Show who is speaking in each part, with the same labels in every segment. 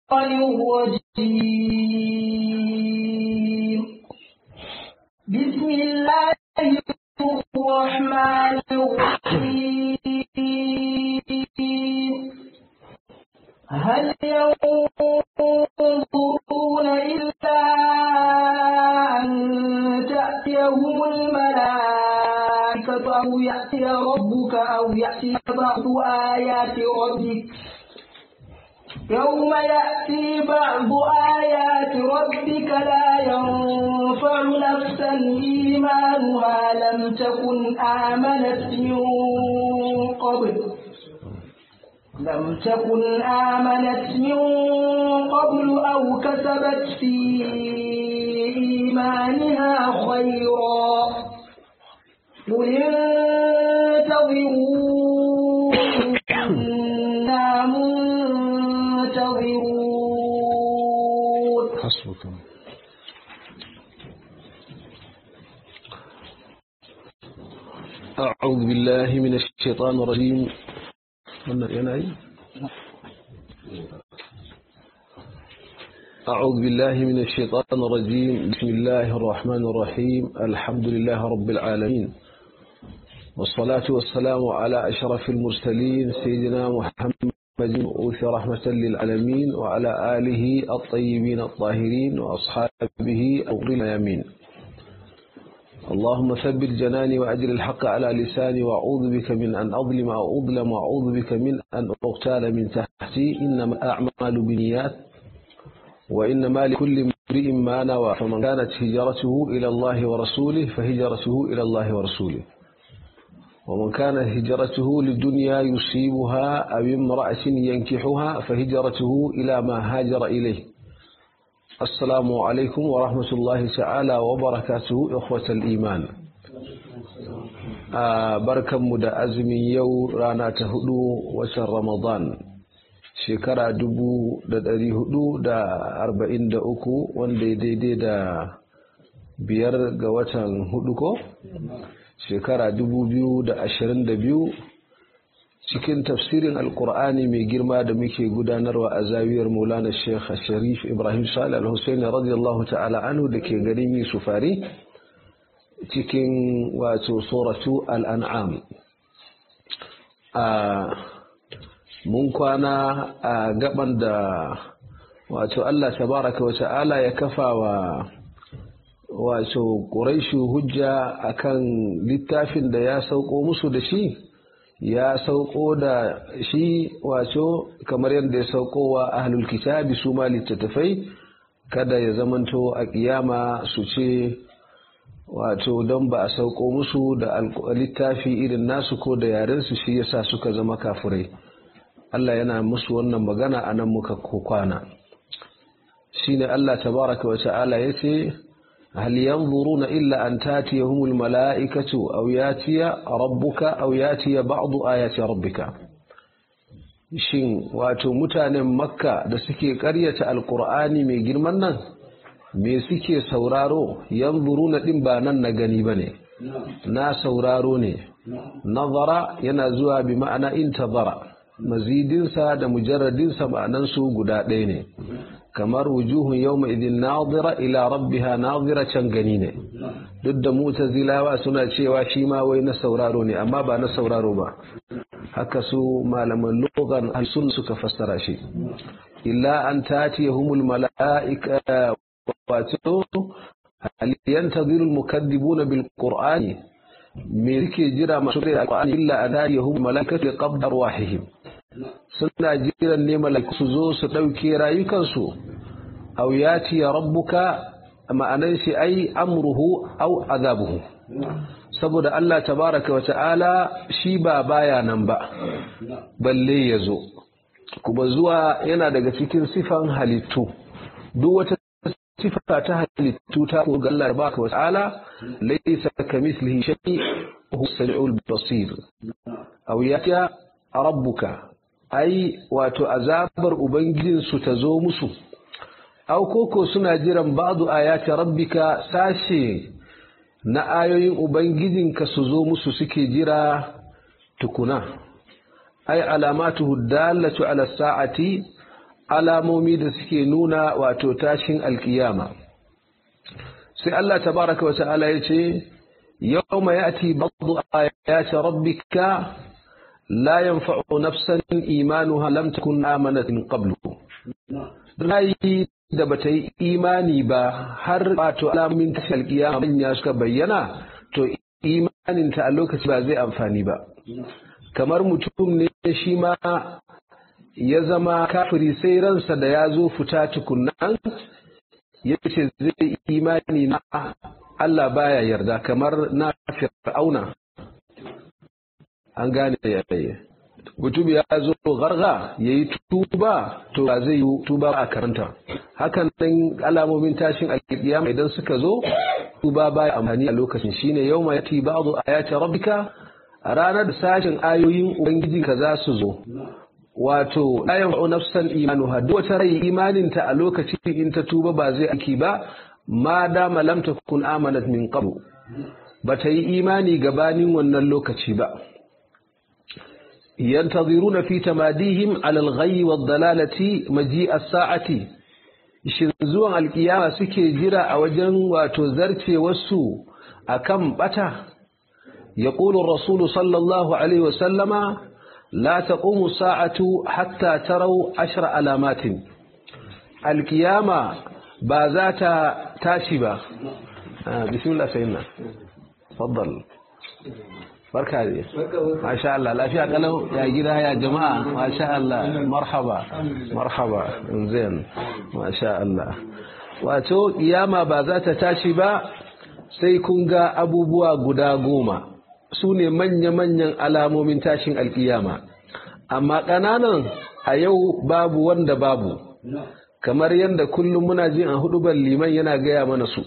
Speaker 1: الرجيم بسم الله الرحمن الرحيم هل ينظرون إلا أن تأتيهم الملائكة أو يأتي ربك أو يأتي بعض آيات ربك يوم يأتي بعض آيات ربك لا ينفع نفسا إيمانها لم تكن آمنت من قبل لم تكن آمنت من قبل أو كسبت في إيمانها خيرا قل انتظروا إنا منتظرون
Speaker 2: حسبكم أعوذ بالله من الشيطان الرجيم أعوذ بالله من الشيطان الرجيم بسم الله الرحمن الرحيم الحمد لله رب العالمين والصلاة والسلام على أشرف المرسلين سيدنا محمد مبعوث رحمة للعالمين وعلى آله الطيبين الطاهرين وأصحابه أغر الميامين اللهم ثبت جناني وأجل الحق على لساني وأعوذ بك من أن أظلم أو أظلم وأعوذ بك من أن أغتال من تحتي إنما أعمال بنيات وإنما لكل امرئ ما نوى فمن كانت هجرته إلى الله ورسوله فهجرته إلى الله ورسوله ومن كان هجرته للدنيا يصيبها أو امرأة ينكحها فهجرته إلى ما هاجر إليه السلام عليكم ورحمة الله تعالى وبركاته إخوة الإيمان بركة مدى أزمي يو رانا تهدو وشر رمضان shekara dubu da dari hudu da arba'in da uku wanda daidai da biyar ga watan hudu ko shekara dubu biyu da ashirin da biyu cikin tafsirin alkur'ani mai girma da muke gudanarwa a zawiyar maulana sheikh sharif ibrahim salih al-hussein radiyallahu ta'ala anhu da ke garin yusufari cikin wato suratu al-an'am mun kwana a gaban da wato Allah tabaraka wa ta'ala ya kafa wa wato ƙuraishu hujja akan littafin da ya sauko musu da shi ya sauko da shi wato kamar yadda ya sauko wa ahlul kitabi su ma littattafai kada ya zamanto a kiyama su ce wato don ba a sauko musu da littafi irin nasu ko da yarensu shi yasa suka zama kafurai Allah yana musu wannan magana a nan muka kwana shine Allah tabaraka wa ta'ala yace hal yanzuruna illa an tatiyahumul mala'ikatu aw yatiya rabbuka aw yatiya ba'du ayati rabbika shin wato mutanen makka da suke karyata alqur'ani mai girman nan me suke sauraro yanzuruna din ba nan na gani bane na sauraro ne nazara yana zuwa bi ma'ana intazara mazidinsa da mujarradinsa ma'anansu guda ɗaya ne kamar wujuhun yau idin nazira ila rabbiha nazira can gani ne duk da mutazilawa suna cewa shi ma wai na sauraro ne amma ba na sauraro ba haka su malaman logan alsun suka fassara shi illa an tatiyahumul mala'ika wato hal yantaziru al-mukaddibuna bil qur'ani me suke jira masu da alqur'ani illa an tatiyahum mala'ikatu qabda arwahihim suna jiran ne mala'iku su zo su ɗauke rayukansu aw yati rabbuka ma'anan shi ai amruhu aw azabuhu saboda Allah tabaraka wa ta'ala shi ba baya nan ba balle ya zo kuma zuwa yana daga cikin sifan halittu duk wata sifa ta halittu ta ko ga Allah tabaraka wa ta'ala laysa kamithlihi shay huwa as-sami'ul basir aw yati rabbuka ai wato azabar ubangijinsu ta zo musu au koko suna jiran ba'du ayati rabbika sashe na ayoyin ubangijinka su zo musu suke jira tukuna ai alamatuhu dallatu ala sa'ati alamomi da suke nuna wato tashin alkiyama sai Allah tabaraka wa ta'ala ya ce yawma ya'ti ba'du ayati rabbika la yanfa'u nafsan imanuha lam takun amanat min qablu rayi da bata yi imani ba har wato alamomin tashin alkiyama manya suka bayyana to imaninta a lokaci ba zai amfani ba kamar mutum ne shi ma ya zama kafiri sai ransa da ya zo fita tukunan ya ce zai imani na Allah baya yarda kamar na fir'auna an gane yayi mutum ya zo garga ya yi tuba to ba zai yi tuba a karanta hakan nan alamomin tashin alkiyama idan suka zo tuba baya amfani a lokacin shine yau ma yati ba'du ayati rabbika a ranar da sashin ayoyin ubangiji ka za su zo wato la yanfa'u nafsan imanuha duk wata rai imaninta a lokacin in ta tuba ba zai aiki ba ma dama lam takun amanat min qablu bata yi imani gabanin wannan lokaci ba ينتظرون في تماديهم على الغي والضلالة مجيء الساعة shin zuwan alkiyama suke jira a wajen wato zarce wasu akan bata yaqulu ar-rasul sallallahu alaihi wa sallama la taqumu sa'atu hatta taraw ashra alamatin alkiyama ba za ta tashi ba bismillah sayyidina faddal barka ne masha Allah lafiya kalau ya gida ya jama'a masha Allah marhaba marhaba zain masha Allah wato kiyama ba za ta tashi ba sai kun ga abubuwa guda goma su ne manya-manyan alamomin tashin alkiyama amma ƙananan a yau babu wanda babu kamar yadda kullum muna jin a hudubar liman yana gaya mana su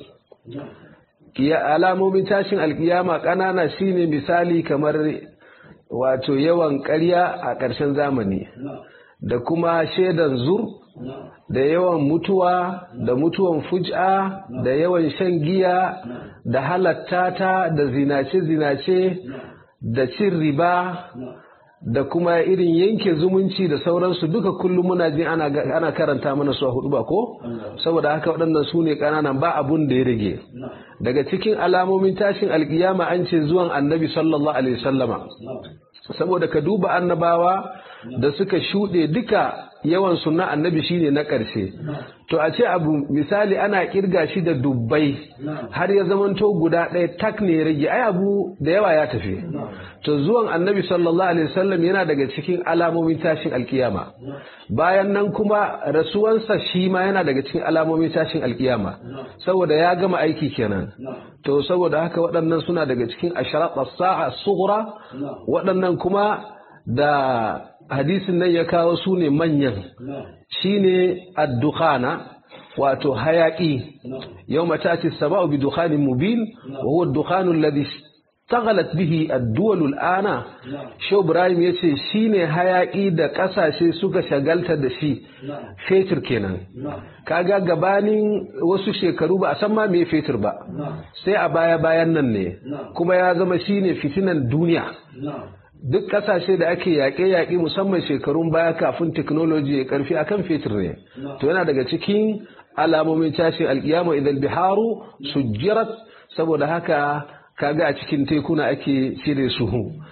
Speaker 2: alamomin tashin alkiyama ƙanana shine misali kamar wato yawan ƙarya a ƙarshen zamani da kuma shaidan zur da yawan mutuwa da mutuwan fuj'a da yawan shan giya da halatta ta da zinace-zinace da cin riba da kuma irin yanke zumunci da sauransu duka kullum muna jin ana karanta mana su a hudu ba ko saboda haka waɗannan su ne ƙananan ba abun da ya rage daga cikin alamomin tashin alkiyama an ce zuwan annabi sallallahu alaihi wasallama saboda ka duba annabawa da suka shuɗe duka yawan sunna annabi shine na ƙarshe to a ce abu misali ana kirga shi da dubbai har ya zamanto guda ɗaya tak ne ya rage ai abu da yawa ya tafi to zuwan annabi sallallahu alaihi wasallam yana daga cikin alamomin tashin alkiyama bayan nan kuma rasuwansa shi ma yana daga cikin alamomin tashin alkiyama saboda ya gama aiki kenan to saboda haka waɗannan suna daga cikin asharat as-sa'a sughra waɗannan kuma da hadisin nan ya kawo su ne manyan shine ad-dukhana wato hayaki yau matati sama'u bi dukhanin mubin wa huwa ad-dukhanu alladhi istaghalat bihi ad-duwal al-ana Shehu Ibrahim yace shine hayaki da kasashe suka shagalta da shi fetur kenan kaga gabanin wasu shekaru ba a san ma me fetur ba sai a baya bayan nan ne kuma ya zama shine fitinan duniya duk kasashe da ake yaƙe-yaƙe musamman shekarun baya kafin teknoloji ya karfi akan fetur ne to yana daga cikin alamomin tashin alkiyama idan biharu sujjirat saboda haka kaga a cikin tekuna ake cire su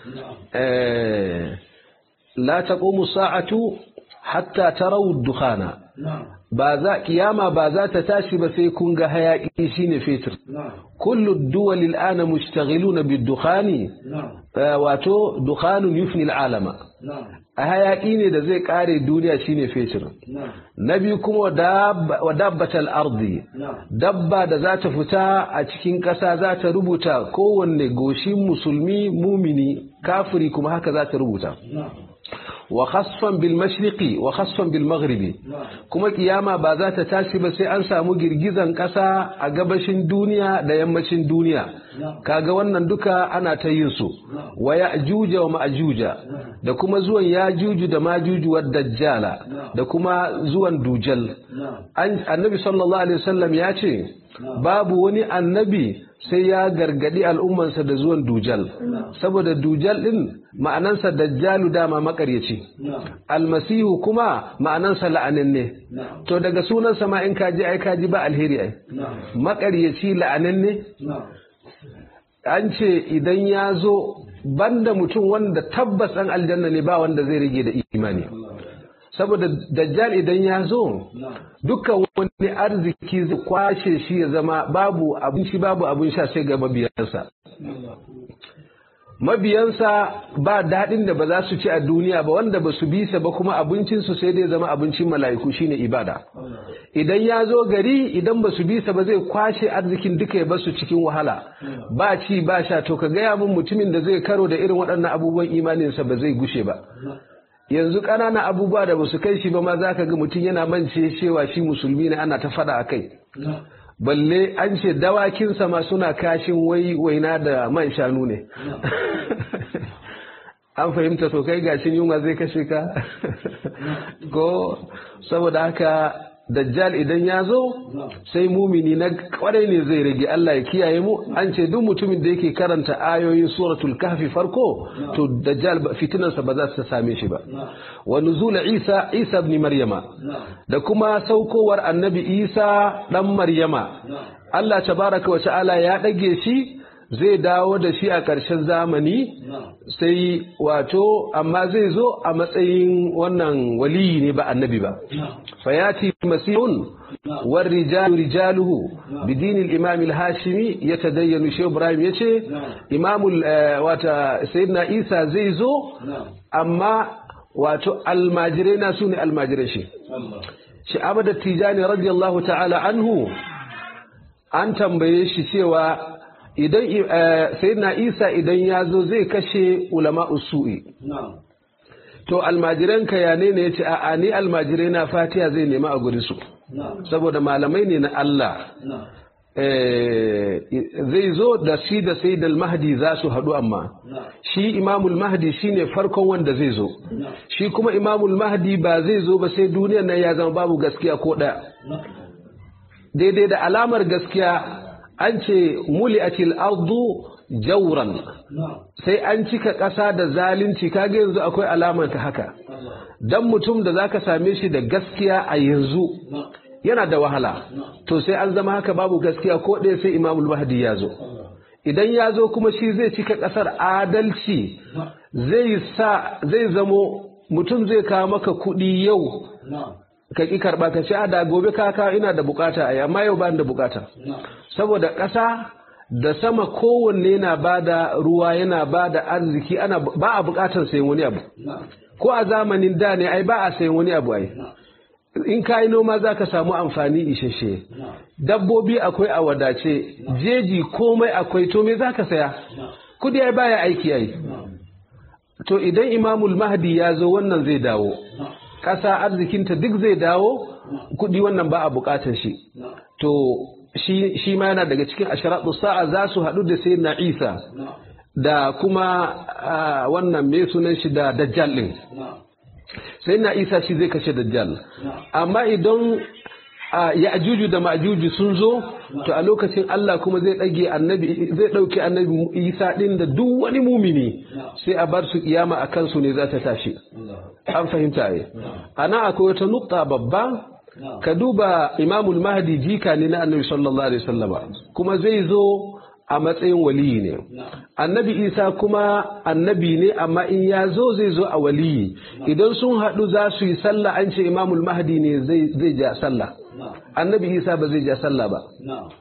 Speaker 2: la taqumu sa'atu hatta tarawu dukhana ba za kiyama ba za ta tashi ba sai kun ga hayaki shine fetur kullu duwal al'ana mushtaghiluna bid-dukhani wato dukhanun yufni al'alama a hayaki ne da zai kare duniya shine fetur na biyu kuma wa dabbatal ardi dabba da za ta fita a cikin ƙasa za ta rubuta kowanne goshin musulmi mumini kafiri kuma haka za ta rubuta wa khasfan bil mashriqi wa khasfan bil maghribi kuma kiyama ba za ta tashi ba sai an samu girgizan kasa a gabashin duniya da yammacin duniya kaga wannan duka ana ta yin su wa ya'juja wa ma'juja da kuma zuwan yajuju da majuju wa dajjala da kuma zuwan dujal annabi sallallahu alaihi wasallam ya ce babu wani annabi sai ya gargadi al'ummansa da zuwan dujal saboda dujal din ma'anansa dajjalu dama makaryaci ne almasihu kuma ma'anansa la'ananne to daga sunansa ma in kaji ai kaji ba alheri ai makaryaci la'ananne an ce idan ya zo banda mutum wanda tabbas an aljanna ne ba wanda zai rage da imani saboda dajjal idan ya zo dukkan wani arziki zai kwashe shi ya zama babu abinci babu abin sha sai ga mabiyansa mabiyansa ba daɗin da ba za su ci a duniya ba wanda ba su bisa ba kuma abincinsu sai dai zama abincin mala'iku shine ibada idan ya zo gari idan ba su bisa ba zai kwashe arzikin duka ya basu cikin wahala ba ci ba sha to ka gaya min mutumin da zai karo da irin waɗannan abubuwan imaninsa ba zai gushe ba yanzu ƙananan abubuwa da ba su kai shi ba ma za ka ga mutum yana mance cewa shi musulmi ne ana ta faɗa a kai balle an ce dawakinsa ma suna kashin wai waina da man shanu ne an fahimta to kai gashin yunwa zai kashe ka ko saboda haka dajjal idan ya zo sai mumini na kwarai ne zai rage Allah ya kiyaye mu an ce duk mutumin da yake karanta ayoyin suratul kahfi farko to dajjal fitinarsa ba za su same shi ba wa nuzul isa isa ibn maryama da kuma saukowar annabi isa dan maryama Allah tabaraka wa ta'ala ya dage shi zai dawo da shi a ƙarshen zamani sai wato amma zai zo a matsayin wannan waliyi ne ba annabi ba fayati masihun war rijalu rijaluhu bidinil imam al-hashimi yatadayyanu shi ibrahim yace imamul wata sayyidina isa zai zo amma wato almajirai na sune almajirai shi shi abada tijani radiyallahu ta'ala anhu an tambaye shi cewa idan sayyidina isa idan ya zo zai kashe ulama usu'i to almajiranka ya ne ne ya ce a ni almajirai na fatiya zai nema a guri su saboda malamai ne na Allah zai zo da shi da sai mahdi za su haɗu amma shi imamul mahdi shine farkon wanda zai zo shi kuma imamul mahdi ba zai zo ba sai duniyar nan ya zama babu gaskiya ko ɗaya daidai da alamar gaskiya an ce muli'atil ardu jauran sai an cika ƙasa da zalunci kaga yanzu akwai alamar ta haka dan mutum da zaka same shi da gaskiya a yanzu yana da wahala to sai an zama haka babu gaskiya ko ɗaya sai imamul mahdi ya zo idan ya zo kuma shi zai cika ƙasar adalci zai sa zai zamo mutum zai kawo maka kuɗi yau ka ƙi karɓa ka ce a da gobe kaka ina da bukata a amma yau ba da bukata saboda ƙasa da sama kowanne yana ba da ruwa yana ba da arziki ana ba a bukatar sayan wani abu ko a zamanin da ne ai ba a sayan wani abu ai in ka yi noma za ka samu amfani isheshe dabbobi akwai a wadace jeji komai akwai to me za ka saya kudi ai baya aiki ai to idan imamul mahdi ya zo wannan zai dawo ƙasa arzikinta duk zai dawo kudi wannan ba a bukatar shi to shi ma yana daga cikin asharatu sa'a za su haɗu da sai na isa da kuma wannan mai sunan shi da dajjal ɗin sai na isa shi zai kashe dajjal amma idan ya ajuju da ma'ajuju sun zo to a lokacin Allah kuma zai ɗage annabi zai ɗauki annabi isa ɗin da duk wani mumini sai a bar su kiyama a kansu ne za ta tashi an fahimta ne ana akwai wata nukta babba ka duba imamul mahdi jika ne na annabi sallallahu alaihi wasallama kuma zai zo a matsayin waliyi ne annabi isa kuma annabi ne amma in ya zo zai zo a waliyi idan sun haɗu za su yi sallah an ce imamul mahdi ne zai ja sallah annabi isa ba zai ja sallah ba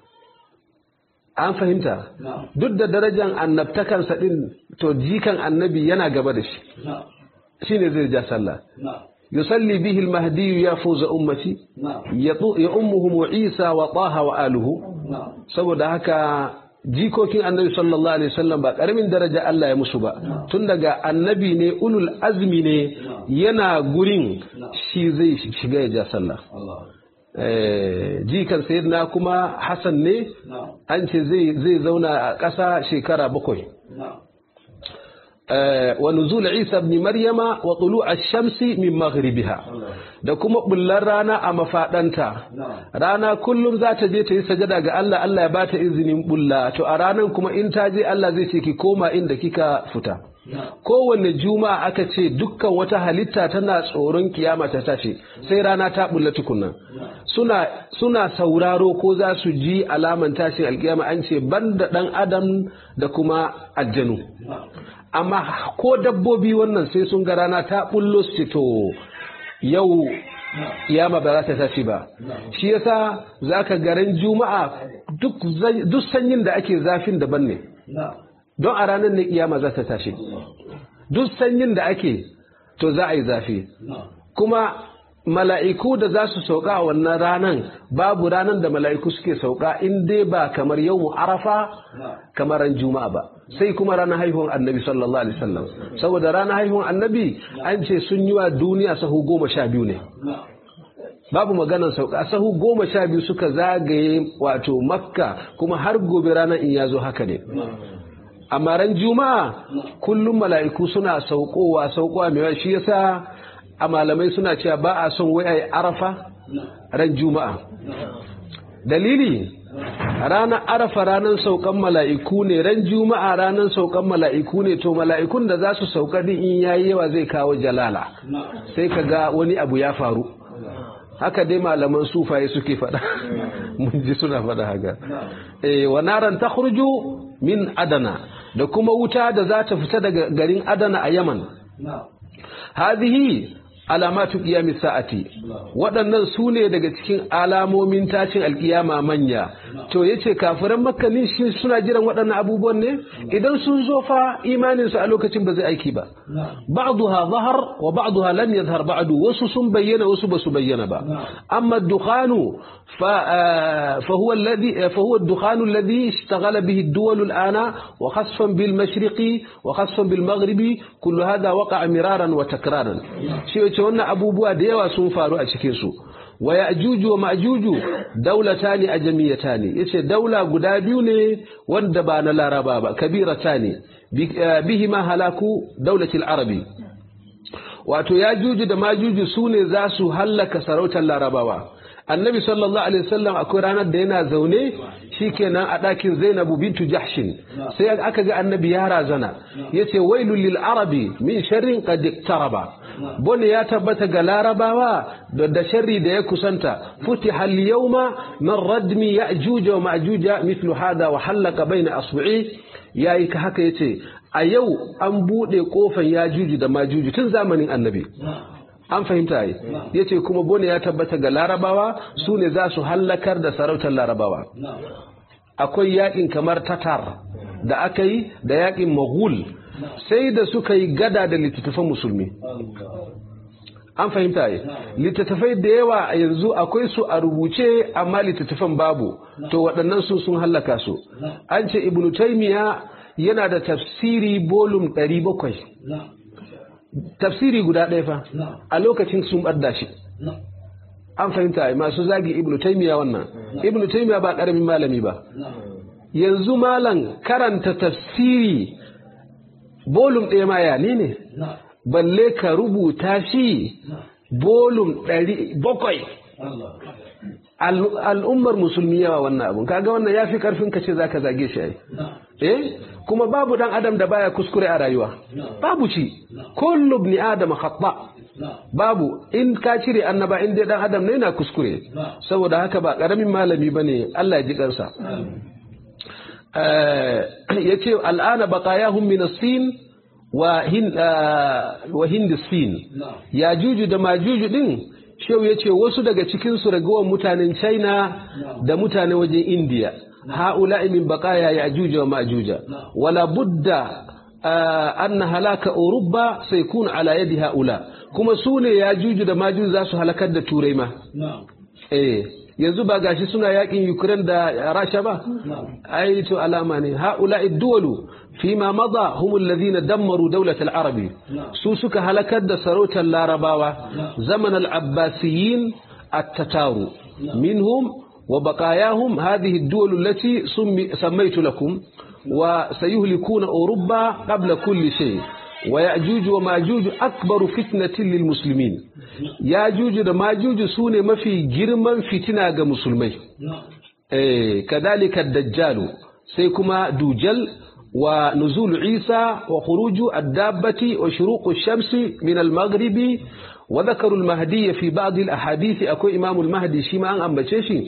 Speaker 2: an fahimta duk da darajar annabtakansa din to jikan annabi yana gaba da shi shine zai ja sallah يصلي به المهدي يا فوز أمتي يأمهم عيسى وطه وآله saboda haka jikokin annabi sallallahu alaihi wasallam ba karamin daraja Allah ya musu ba tun daga annabi ne ulul azmi ne yana gurin shi zai shiga ya ja sallah jikan sayyidina kuma Hassan ne an ce zai zauna a ƙasa shekara bakwai ونزول عيسى بن مريم وطلوع الشمس من مغربها da kuma bullar rana a mafaɗanta rana kullum za ta je ta yi sajada ga Allah Allah ya bata izinin bulla to a ranan kuma in ta je Allah zai ce ki koma inda kika fita kowanne juma'a aka ce dukkan wata halitta tana tsoron kiyama ta tashi sai rana ta bulla tukunna suna suna sauraro ko za su ji alaman tashin alkiyama an ce banda dan adam da kuma aljanu amma ko dabbobi wannan sai sun ga rana ta bullo su to yau kiyama ba za ta tashi ba shi yasa zaka garin juma'a duk duk sanyin da ake zafin daban ne don a ranar ne kiyama za ta tashi duk sanyin da ake to za a yi zafi kuma mala'iku da za su sauka a wannan ranan babu ranan da mala'iku suke sauka in dai ba kamar yau arafa kamar ran juma'a ba sai kuma ranar haihuwar annabi sallallahu alaihi wasallam saboda ranar haihuwar annabi an ce sun yi wa duniya sahu goma sha biyu ne babu maganar sauka sahu goma sha biyu suka zagaye wato makka kuma har gobe ranar in ya zo haka ne amma ran juma'a kullum mala'iku suna saukowa saukowa mai shi yasa a malamai suna cewa ba a son wai ai arafa ran juma'a dalili ranar arafa ranar saukan mala'iku ne ran juma'a ranar saukan mala'iku ne to mala'ikun da za su sauka din in yayi yawa zai kawo jalala sai ka ga wani abu ya faru haka dai malaman sufaye suke faɗa mun ji suna faɗa haka eh wa naran takhruju min adana da kuma wuta da za ta fita daga garin adana a yaman hadhihi alamatu qiyamis sa'ati waɗannan su ne daga cikin alamomin tashin alkiyama manya to yace kafiran makka ne shi suna jiran waɗannan abubuwan ne idan sun zo fa imanin su a lokacin ba zai aiki ba ba'daha zahar wa ba'daha lam yadhhar ba'du wasu sun bayyana wasu ba su bayyana ba amma dukhanu fa fa huwa alladhi fa huwa ad-dukhanu alladhi ishtaghala bihi ad-duwal al-ana wa khasfan bil mashriqi wa khasfan bil maghribi kullu hadha waqa'a miraran wa takraran shi yace wannan abubuwa da yawa sun faru a cikin su wa ya'juju wa ma'juju daulatani ajamiyatani yace daula guda biyu ne wanda ba na laraba ba kabiratani bihima halaku daulatil arabi wato yajuju da majuju su ne za su hallaka sarautar larabawa annabi sallallahu alaihi wasallam akwai ranar da yana zaune shikenan a ɗakin zainabu bintu jahshin sai aka ga annabi ya razana yace wailul lil arabi min sharrin qad iktaraba bone ya tabbata ga larabawa da sharri da ya kusanta futiha al yawma man radmi ya'juj wa ma'juj mithlu hada wa halaka baina asbu'i yayi ka haka yace a yau an bude kofan yajuju da majuju tun zamanin annabi an fahimta yi ya ce kuma bone ya tabbata ga larabawa su ne za su hallakar da sarautar larabawa akwai yakin kamar tatar da aka yi da yakin maghul sai da suka yi gada da littattafan musulmi an fahimta yi littattafai da yawa yanzu akwai su a rubuce amma littattafan babu to waɗannan su sun hallaka su an ce ibnu taymiya yana da tafsiri bolum 700 tafsiri guda ɗaya fa a lokacin sun ɓadda shi an fahimta masu zagi ibnu taimiya wannan ibnu taimiya ba ƙaramin malami ba yanzu malam karanta tafsiri bolum ɗaya ma ya ne balle ka rubuta shi bolum ɗari bakwai al'ummar musulmi yawa wannan abun kaga wannan ya fi ƙarfin ka ce za ka zage shi ai eh kuma babu dan adam da baya kuskure a rayuwa babu shi kullu ibn adam khata babu in ka cire annaba in dai dan adam ne yana kuskure saboda haka ba karamin malami bane Allah ya ji kansa yace al'ana baqayahum min as-sin wa hin wa hind as-sin ya juju da majuju din shehu yace wasu daga cikin su ragowar mutanen China da mutane wajen India هؤلاء من بقايا يأجوج ومأجوج ولا بد أن هلاك أوروبا سيكون على يد هؤلاء كما سوني يأجوج da majuj za su halakar da turai ma eh yanzu ba gashi suna yakin Ukraine da Rasha ba ai to alama ne haula'i duwalu fima mada hum alladhina dammaru dawlat al-arabi su suka halakar da sarautar larabawa zaman al-abbasiyin at-tataru minhum وبقاياهم هذه الدول التي سميت لكم وسيهلكون أوروبا قبل كل شيء ويأجوج وماجوج أكبر فتنة للمسلمين يأجوج وماجوج سونة ما في جرما فتنة مسلمين إيه كذلك الدجال سيكما دوجل ونزول عيسى وخروج الدابة وشروق الشمس من المغرب وذكروا المهدي في بعض الأحاديث أكو إمام المهدي شيما أم بشيشي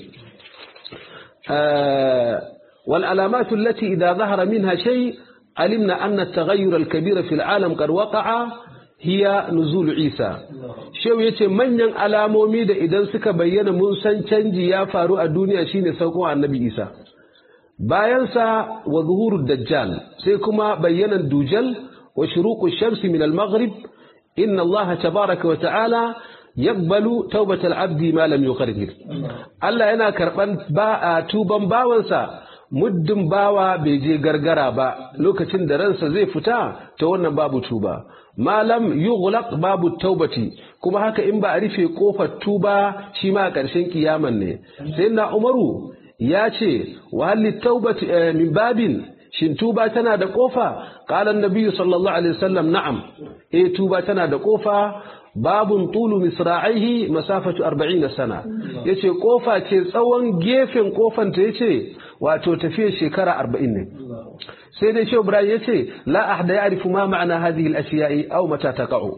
Speaker 2: آه والعلامات التي إذا ظهر منها شيء علمنا أن التغير الكبير في العالم قد وقع هي نزول عيسى shehu ya ce manyan alamomi da idan suka bayyana mun san canji ya faru a duniya shine sauko annabi isa bayansa wa zuhurud dajjal sai kuma bayyanan dujal wa shuruqu shamsi min al-maghrib inna allaha tabaraka wa ta'ala yaqbalu tawbatal abdi ma lam yughargir Allah yana karban ba tuban bawansa muddin bawa bai je gargara ba lokacin da ransa zai fita ta wannan babu tuba malam yughlaq babu taubati kuma haka in ba a rufe kofar tuba shi ma a ƙarshen kiyaman ne sai na umaru ya ce wa halli taubati min babin shin tuba tana da kofa qala annabi sallallahu alaihi wasallam na'am eh tuba tana da kofa babun tulu misra'ihi masafatu 40 sana yace kofa ce tsawon gefen kofan ta yace wato tafiyar shekara 40 ne sai dai shehu ibrahim yace la ahda ya'rifu ma ma'ana hadhihi al-ashiya'i aw mata taqa'u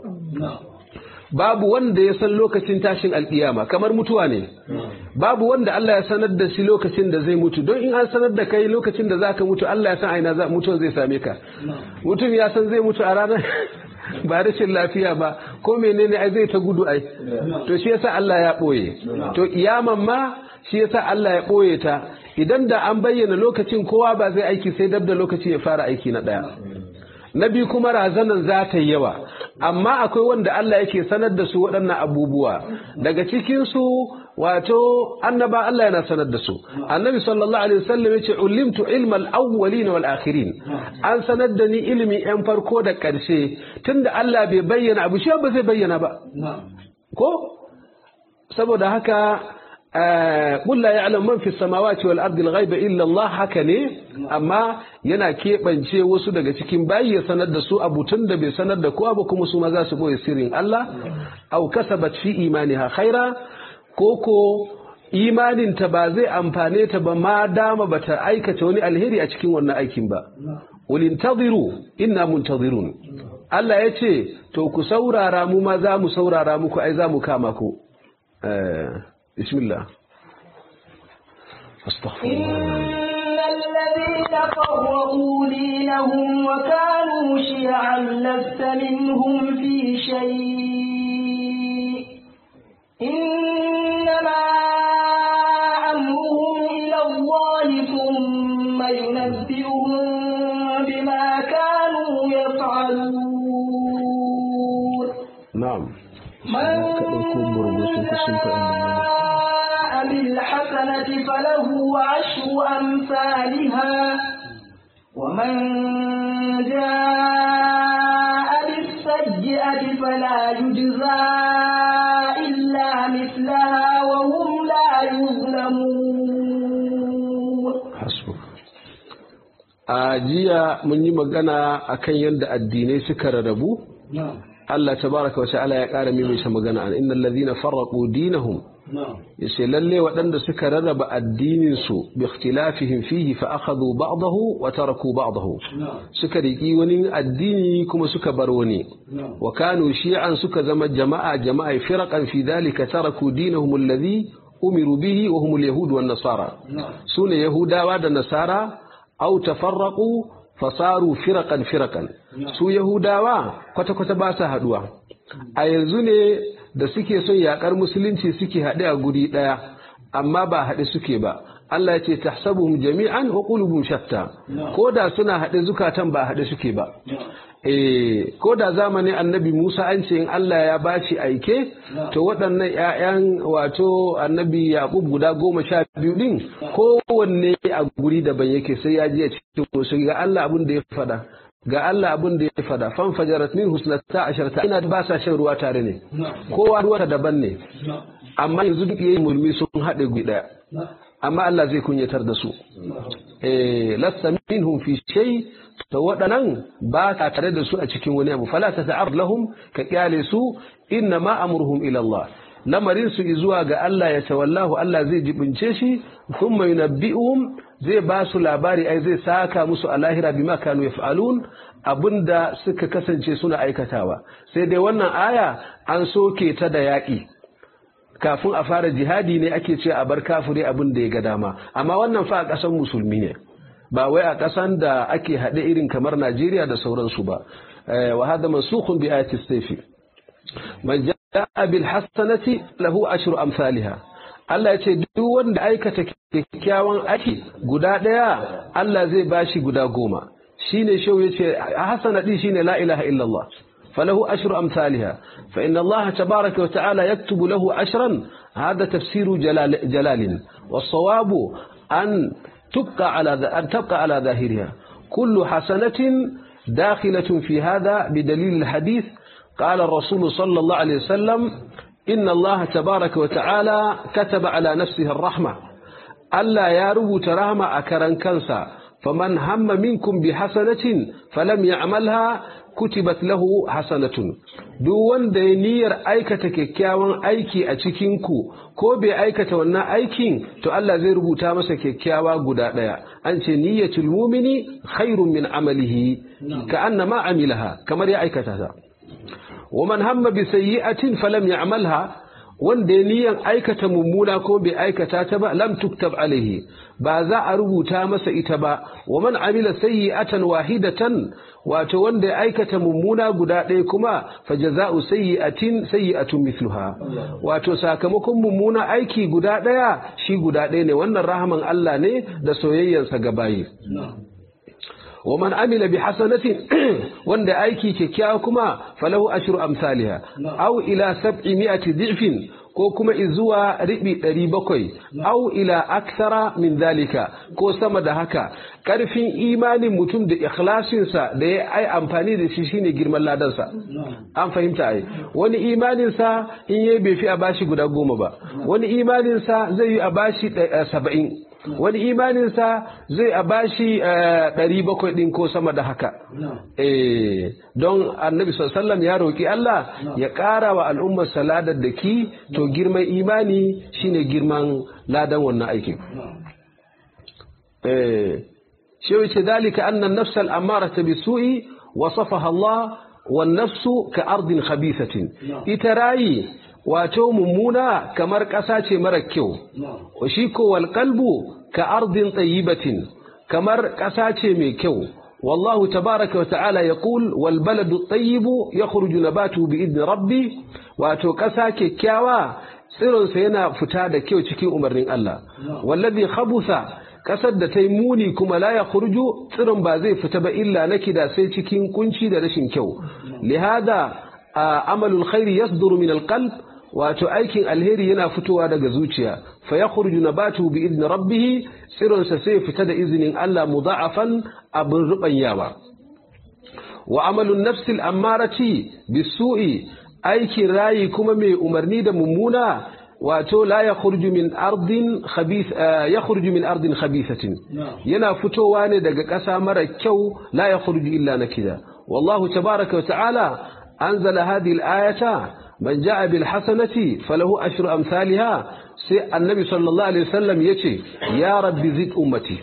Speaker 2: babu wanda ya san lokacin tashin alkiyama kamar mutuwa ne babu wanda Allah ya sanar da shi lokacin da zai mutu don in an sanar da kai lokacin da zaka mutu Allah ya san aina za mutuwa zai same ka mutum ya san zai mutu a ranar ba rashin lafiya ba ko menene ai zai ta gudu ai to shi yasa Allah ya boye to kiyaman ma shi yasa Allah ya boye ta idan da an bayyana lokacin kowa ba zai aiki sai dab da lokaci ya fara aiki na daya na biyu kuma razanan za ta yi yawa amma akwai wanda Allah yake sanar da su waɗannan abubuwa daga cikinsu wato annaba Allah yana sanar da su annabi sallallahu alaihi wasallam yace ulimtu ilma al-awwalin wal akhirin an sanar da ni ilimin yan farko da ƙarshe tunda Allah bai bayyana abu shi ba zai bayyana ba ko saboda haka قل لا يعلم من في السماوات والأرض الغيب إلا الله haka ne amma yana keɓance wasu daga cikin bayi ya sanar da su abu tun da bai sanar da kowa ba kuma su ma za su boye sirrin Allah au kasabat fi imaniha khaira ko ko imaninta ba zai amfane ta ba ma dama ba ta aikata wani alheri a cikin wannan aikin ba ulintaziru inna muntazirun Allah ya ce to ku saurara mu ma za mu saurara muku ai za mu kama ku بسم الله استغفر
Speaker 1: إن الذين فرقوا دينهم وكانوا شيعا لست منهم في شيء إنما أمرهم إلى الله ثم ينبئهم بما كانوا يفعلون
Speaker 2: نعم
Speaker 1: من جاء بالحسنة فله عشر أمثالها ومن جاء بالسيئة فلا يجزى إلا مثلها وهم لا يظلمون
Speaker 2: حسبك a jiya mun yi magana akan yadda addinai suka rarrabu Allah tabaraka wa ta'ala ya ƙara maimaita magana an innal ladhina farraqu dinahum yace lalle waɗanda suka rarraba addinin su bi ikhtilafihim fihi fa akhadhu ba'dahu wa taraku ba'dahu suka riki wani addini kuma suka bar wani wa kanu shi'an suka zama jama'a jama'a firaqan fi dhalika taraku dinahum alladhi umiru bihi wa hum al-yahud wan nasara sune yahudawa da nasara aw tafarraqu fasaru firakan firakan su yahudawa kwata-kwata ba su haduwa a yanzu ne da suke son yakar musulunci suke haɗe a guri ɗaya amma ba haɗe suke ba Allah ya ce tahsabuhum jami'an wa qulubuhum shatta ko da suna haɗe zukatan ba haɗe suke ba eh ko da zamanin annabi Musa an ce in Allah ya bashi aike to waɗannan ƴaƴan wato annabi Yaqub guda goma sha biyu din kowanne a guri daban yake sai ya je cikin wasu ga Allah abin da ya faɗa ga Allah abin da ya faɗa fan fajarat min husnata asharata ina ba sa shan ruwa tare ne kowa ruwa daban ne amma yanzu duk yayin mulmi sun haɗe guri ɗaya amma Allah zai kunyatar da su eh lasta minhum fi shay to waɗannan ba ka tare da su a cikin wani abu fala ta ta'ar lahum ka kyale su inna ma amruhum ila Allah lamarin su zuwa ga Allah ya tawallahu Allah zai jibince shi thumma yunabbi'uhum zai ba su labari ai zai saka musu a lahira bima kanu yaf'alun abinda suka kasance suna aikatawa sai dai wannan aya an soke ta da yaƙi kafin a fara jihadi ne ake ce a bar kafire abin da ya ga dama amma wannan fa a ƙasan musulmi ne ba wai a ƙasan da ake haɗe irin kamar Najeriya da sauransu ba wa hada mansukhun bi ayati sayfi man ja'a bil hasanati lahu ashru amsalha Allah ya ce duk wanda aikata kyakkyawan aiki guda ɗaya Allah zai bashi guda goma shine shau yace hasana din shine la ilaha illallah فله أشر أمثالها فإن الله تبارك وتعالى يكتب له أشرا هذا تفسير جلال, جلال والصواب أن تبقى على أن تبقى على ظاهرها كل حسنة داخلة في هذا بدليل الحديث قال الرسول صلى الله عليه وسلم إن الله تبارك وتعالى كتب على نفسه الرحمة ألا يارب ترحم أكرا كنسا فمن هم منكم بحسنة فلم يعملها kutibat lahu hasanatun duk wanda ya niyyar aikata kyakkyawan aiki a cikin ku ko bai aikata wannan aikin to Allah zai rubuta masa kyakkyawa guda daya an ce niyyatul mu'mini khairun min amalihi ka annama amilaha kamar ya aikata ta wa man hamma bi sayyi'atin falam ya'malha wanda ya niyan aikata mummuna ko bai aikata ta ba lam tuktab alaihi ba za a rubuta masa ita ba wa man amila sayyi'atan wahidatan wato wanda ya aikata mummuna guda ɗaya kuma fa jaza'u sayyi'atin sayyi'atun mithluha wato sakamakon mummuna aiki guda ɗaya shi guda ɗaya ne wannan rahaman Allah ne da soyayyarsa ga bayi wa man amila bi hasanatin wanda aiki kyakkyawa kuma falahu ashru amsalha aw ila sab'i mi'ati dhi'fin ko kuma izuwa ribi ɗari bakwai au ila aksara min zalika ko sama da haka ƙarfin imanin mutum da ikhlasinsa da ya ai amfani da shi shine girman ladansa an fahimta ai wani imaninsa in yayi bai fi a bashi guda goma ba wani imaninsa zai yi a bashi saba'in wani imaninsa zai a bashi ɗari bakwai ɗin ko sama da haka don annabi sallam ya roƙi Allah ya ƙara wa al'ummar saladar da ki to girman imani shine girman ladan wannan aikin shi wace dalika annan nafsal amara ta bisu'i wasafaha Allah wan nafsu ka ardin khabisatin ita rayi wato mummuna kamar ƙasa ce mara kyau shi ko wal qalbu ka ardin tayyibatin kamar ƙasa ce mai kyau والله تبارك وتعالى يقول والبلد الطيب يخرج نباته بإذن ربي واتو قسا كيكاوا tsiron sa yana fita da kyau cikin umarnin Allah wallazi khabusa kasar da tai muni kuma la ya khurju tsiron ba zai fita ba illa nakida sai cikin kunci da rashin kyau lihada amalul khairi yasduru min alqalb wato aikin alheri yana fitowa daga zuciya fa yakhruju nabatu bi idni rabbih tsironsa sai fita da izinin Allah mudha'afan abin rubanyawa wa amalun nafsil ammarati bisu'i aikin rayi kuma mai umarni da mummuna wato la yakhruju min ardin khabith yakhruju min ardin khabithatin yana fitowa ne daga ƙasa mara kyau la yakhruju illa nakida wallahu tabaaraka wa ta'ala anzala hadhihi al-ayata man ja'a bil hasanati falahu ashru amsalha sai annabi sallallahu alaihi wasallam yace ya rabbi zid ummati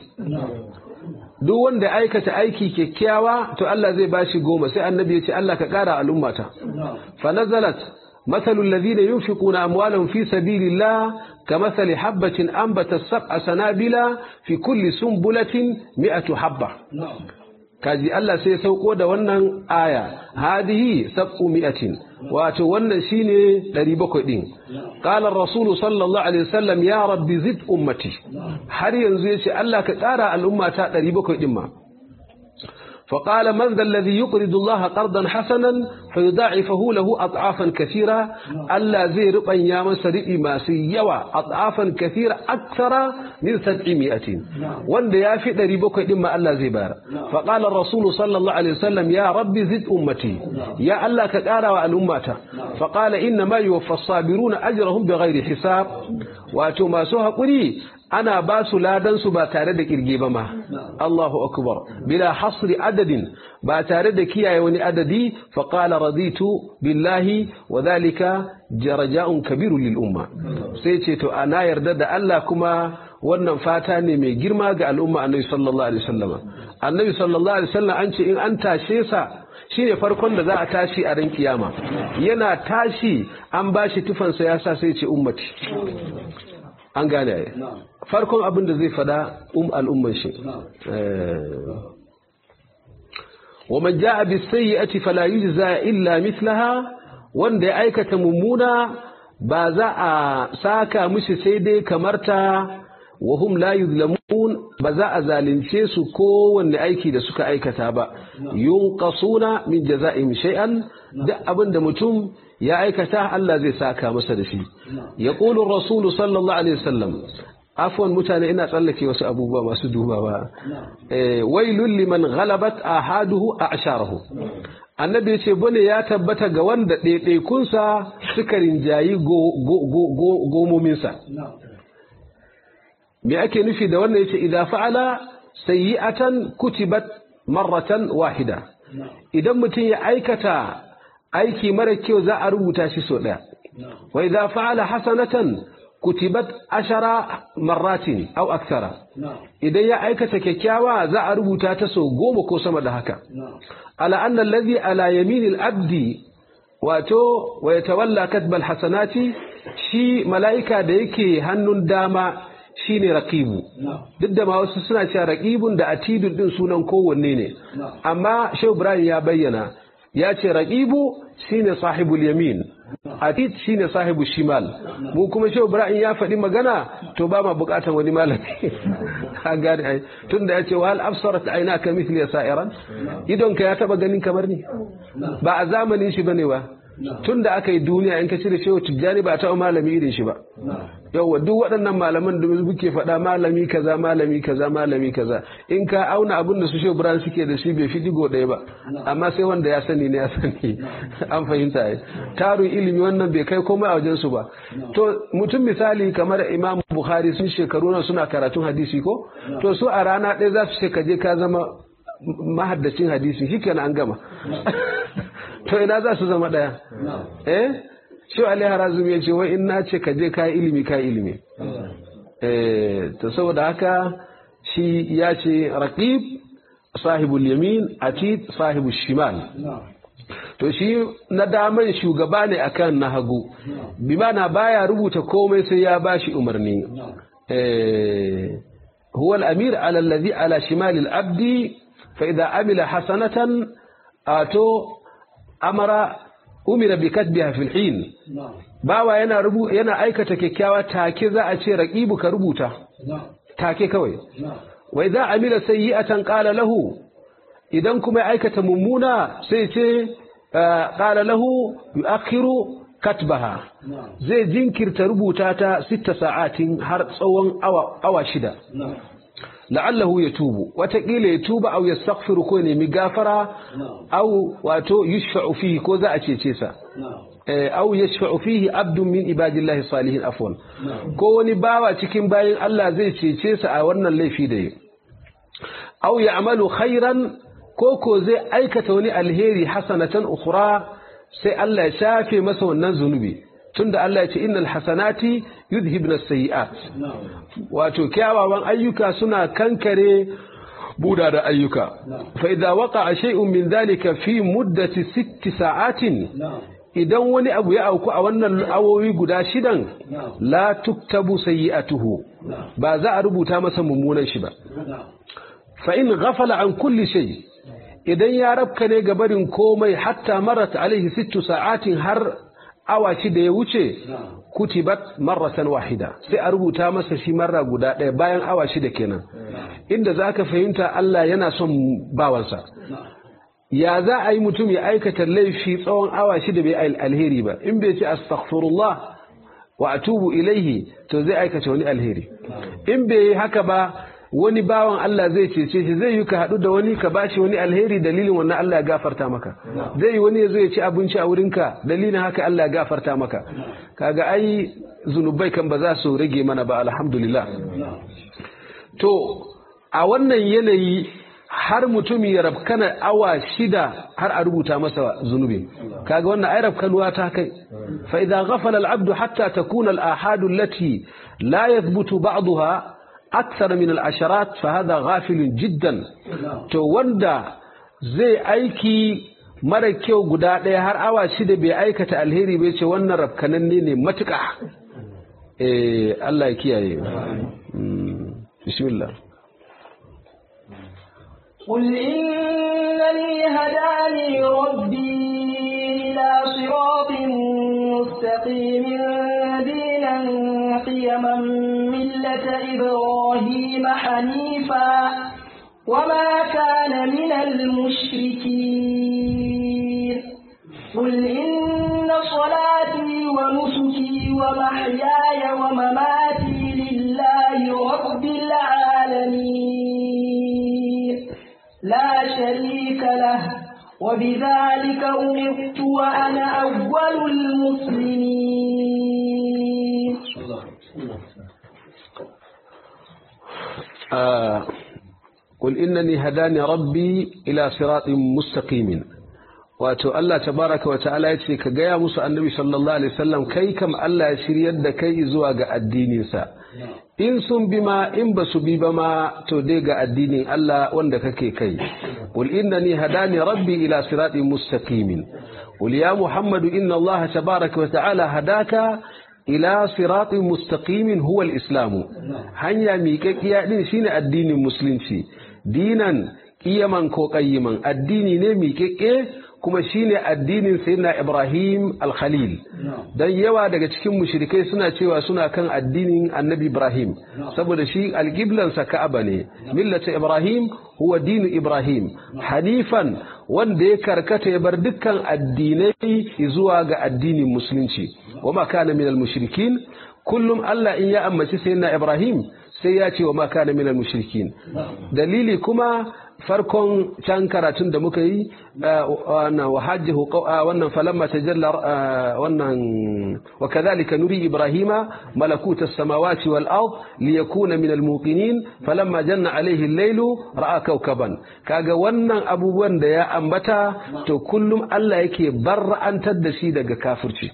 Speaker 2: duk wanda aikata aiki kyakkyawa to Allah zai bashi goma sai annabi yace Allah ka kara al'ummata fa nazalat مثل الذين ينفقون أموالهم في سبيل الله كمثل حبة أنبت سبع سنابل في كل سنبلة مئة حبة kaji Allah sai sauko da wannan aya hadihi sab'u mi'atin wato wannan shine 700 din qala ar-rasul sallallahu alaihi wasallam ya rabbi zid ummati har yanzu yace Allah ka ƙara al'ummata 700 din ma فقال من ذا الذي يقرض الله قرضا حسنا فيضاعفه له أضعافا كثيرة ألا زي ربن يا مسرئ ما سيوا أضعافا كثيرة أكثر من سبعمائة وان يا في دريبك إما ألا زي بار فقال الرسول صلى الله عليه وسلم يا رب زد أمتي يا ألا كتارا والأمة فقال إنما يوفى الصابرون أجرهم بغير حساب واتو ما سوها قري ana ba su ladan su ba tare da kirge ba ma Allahu akbar bila hasri adadin ba tare da kiyaye wani adadi fa qala raditu billahi wa dhalika jaraja'un kabiru lil umma sai ce to ana yarda da Allah kuma wannan fata ne mai girma ga al'umma annabi sallallahu alaihi wasallam annabi sallallahu alaihi wasallam an ce in an tashe sa shine farkon da za a tashi a ran kiyama yana tashi an bashi tufansa ya sa sai ce ummati an gane ai farkon abin da zai fada um al'umman shi ومن جاء بالسيئة فلا يجزى إلا مثلها wanda ya aikata mummuna ba za a saka mishi sai dai kamarta wa hum la yuzlamun ba za a zalunce su kowanne aiki da suka aikata ba yunqasuna min jaza'ihim shay'an duk abin da mutum ya aikata Allah zai saka masa da shi yaqulu ar-rasul sallallahu alaihi wasallam afwan mutane ina tsallake wasu abubuwa masu dubawa eh wailul liman ghalabat ahaduhu a'sharahu annabi yace bane ya tabbata ga wanda ɗaiɗaikunsa suka rinjayi gomominsa me ake nufi da wannan yace idza fa'ala sayyi'atan kutibat marratan wahida idan mutum ya aikata aiki mara kyau za a rubuta shi so daya wa idza fa'ala hasanatan kutibat ashara marratin aw akthara idan ya aikata kyakkyawa za a rubuta ta so goma ko sama da haka ala anna alladhi ala yaminil abdi wato wa yatawalla katbal hasanati shi mala'ika da yake hannun dama shine raqibu duk da ma wasu suna cewa raqibun da atidun din sunan kowanne ne amma Shehu Ibrahim ya bayyana ya ce raqibu shine sahibul yamin atid shine sahibu shimal mu kuma Shehu Ibrahim ya faɗi magana to ba ma buƙatar wani malami ka gane ai tunda ya ce wa hal absarat aynaka mithli sa'iran idon ka ya taba ganin kamar ni ba a zamanin shi bane ba tun da aka yi duniya in ka cire shehu tijjani ba taɓa malami irin shi ba yauwa duk waɗannan malaman da muke faɗa malami kaza malami kaza malami kaza in ka auna abin da su shehu ibrahim suke da shi bai fi digo ɗaya ba amma sai wanda ya sani ne ya sani an fahimta ai tarin ilimi wannan bai kai komai a wajen su ba to mutum misali kamar imam bukhari sun shekaru nan suna karatun hadisi ko to su a rana ɗaya za su ce ka je ka zama mahaddacin hadisi shikenan an gama to ina za su zama ɗaya eh shi Ali Harazum ya ce wai in na ce ka je ka ilimi ka ilimi eh to saboda haka shi ya ce raqib sahibul yamin atid sahibul shimal to shi na daman shugaba ne akan na hagu bi mana baya rubuta komai sai ya bashi umarni eh huwa al-amir ala alladhi ala shimal al-abdi fa idha amila hasanatan ato amara umira bi katbiha fil hin bawa yana rubu yana aikata kyakkyawa take za a ce raqibu ka rubuta take kawai wa idza amila sayyi'atan qala lahu idan kuma aikata mummuna sai ce qala lahu yu'akhiru katbaha zai jinkirta rubuta ta sita sa'atin har tsawon awa awa shida la'allahu ya tubu watakila ya tuba au yastaghfiru ko nemi gafara au wato yushfa'u fihi ko za a cece sa au yashfa'u fihi abdun min ibadillahi salihin afwan ko wani bawa cikin bayin Allah zai cece sa a wannan laifi da yi au ya'malu khairan ko ko zai aikata wani alheri hasanatan ukhra sai Allah ya shafe masa wannan zunubi tunda Allah ya ce innal hasanati yudhibna sayiat wato kyawawan ayyuka suna kankare buda da ayyuka fa idza waqa'a shay'un min dhalika fi muddati sitti sa'atin idan wani abu ya auku a wannan awowi guda shidan la tuktabu sayi'atuhu ba za a rubuta masa mummunan shi ba fa in ghafala an kulli shay idan ya rabka ne ga barin komai hatta marat alaihi sittu sa'atin har awa da ya wuce kutibat marratan wahida sai a rubuta masa shi marra guda ɗaya bayan awa shida kenan inda za ka fahimta Allah yana son bawansa ya za a yi mutum ya aikata laifi tsawon awa shida bai alheri ba in bai ce astaghfirullah wa atubu ilaihi to zai aikata wani alheri in bai yi haka ba wani bawan Allah zai cece shi zai yi ka haɗu da wani ka bashi wani alheri dalilin wannan Allah ya gafarta maka zai yi wani ya zo ya ci abinci a wurinka dalilin haka Allah ya gafarta maka kaga ai zunubai kan ba za su rage mana ba alhamdulillah to a wannan yanayi har mutum ya rabkana awa shida har a rubuta masa zunubi kaga wannan ai rabkanuwa ta kai fa idza ghafala al-abdu hatta takuna al-ahad allati la yathbutu ba'daha akthar min al-asharat fa hadha ghafil jiddan to wanda zai aiki mara kyau guda ɗaya har awa shida bai aikata alheri bai ce wannan rabkananne ne matuƙa eh Allah ya kiyaye bismillah
Speaker 1: قل إنني هداني ربي إلى صراط مستقيم دينا قيما ملة إبراهيم حنيفا وما كان من المشركين قل إن صلاتي ونسكي ومحياي ومماتي لله رب العالمين لا شريك له وبذلك أمرت وأنا أول المسلمين
Speaker 2: آه قل إنني هداني ربي إلى صراط مستقيم wato Allah tabaraka wa ta'ala ya ce ka gaya musu annabi sallallahu alaihi wasallam kai kam Allah ya shiryar da kai zuwa ga addininsa in sun bi ma in ba su bi ba ma to dai ga addinin Allah wanda kake kai qul innani hadani rabbi ila siratin mustaqimin qul ya muhammadu inna Allah tabaraka wa ta'ala hadaka ila siratin mustaqimin huwa al-islam hanya miƙaƙiya din shine addinin musulunci dinan kiyaman ko qayyiman addini ne miƙaƙe kuma shine addinin sayyidina Ibrahim al-Khalil dan yawa daga cikin mushrikai suna cewa suna kan addinin Annabi Ibrahim saboda shi alqiblan sa Ka'aba ne millata Ibrahim huwa dinu Ibrahim hanifan wanda ya karkata ya bar dukkan addinai zuwa ga addinin musulunci wama kana minal mushrikin kullum Allah in ya ammaci sayyidina Ibrahim sai ya ce wa ma kana minal mushrikin dalili kuma farkon can karatun da muka yi wannan wahajjahu wannan falamma tajalla wannan wa kadhalika nuri ibrahima malakuta as-samawati wal ard liyakuna min al-muqinin falamma janna alayhi al-laylu ra'a kawkaban kaga wannan abubuwan da ya ambata to kullum Allah yake barra'antar da shi daga kafirci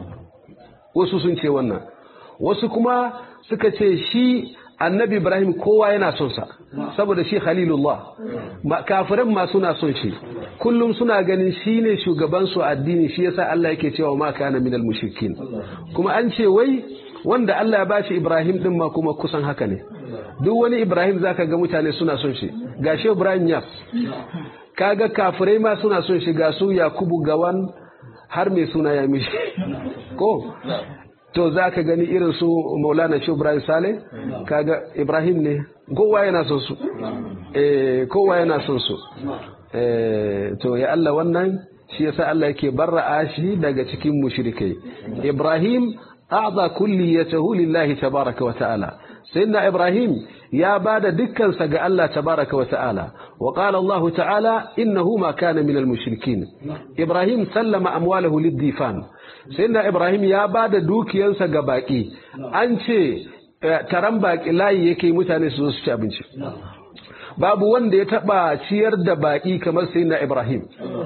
Speaker 2: wasu sun ce wannan wasu kuma suka ce shi annabi ibrahim kowa yana son sa saboda shi khalilullah kafiran ma suna son shi kullum suna ganin shi ne shugaban su addini shi yasa Allah yake cewa ma kana minal mushrikin kuma an ce wai wanda Allah ya bashi ibrahim din ma kuma kusan haka ne duk wani ibrahim zaka ga mutane suna son shi gashi ibrahim yas kaga kafirai ma suna son shi ga su yakubu gawan har mai suna ya mishi ko to za ka gani irin su maulana shi ibrahim sale kaga ibrahim ne kowa yana son su kowa yana son su to ya Allah wannan shi yasa Allah yake barra'a shi daga cikin mushrikai ibrahim a'za kulliyatahu lillahi tabaraka wa ta'ala sayyidina ibrahim ya bada dukkansa ga Allah tabaraka wa ta'ala wa qala Allah ta'ala innahu ma kana minal mushrikin ibrahim sallama amwalahu lid-difan sayyidina ibrahim ya bada dukiyansa ga baki an ce taran baki layi yake mutane su zo su ci abinci babu wanda ya taba ciyar da baki kamar sayyidina ibrahim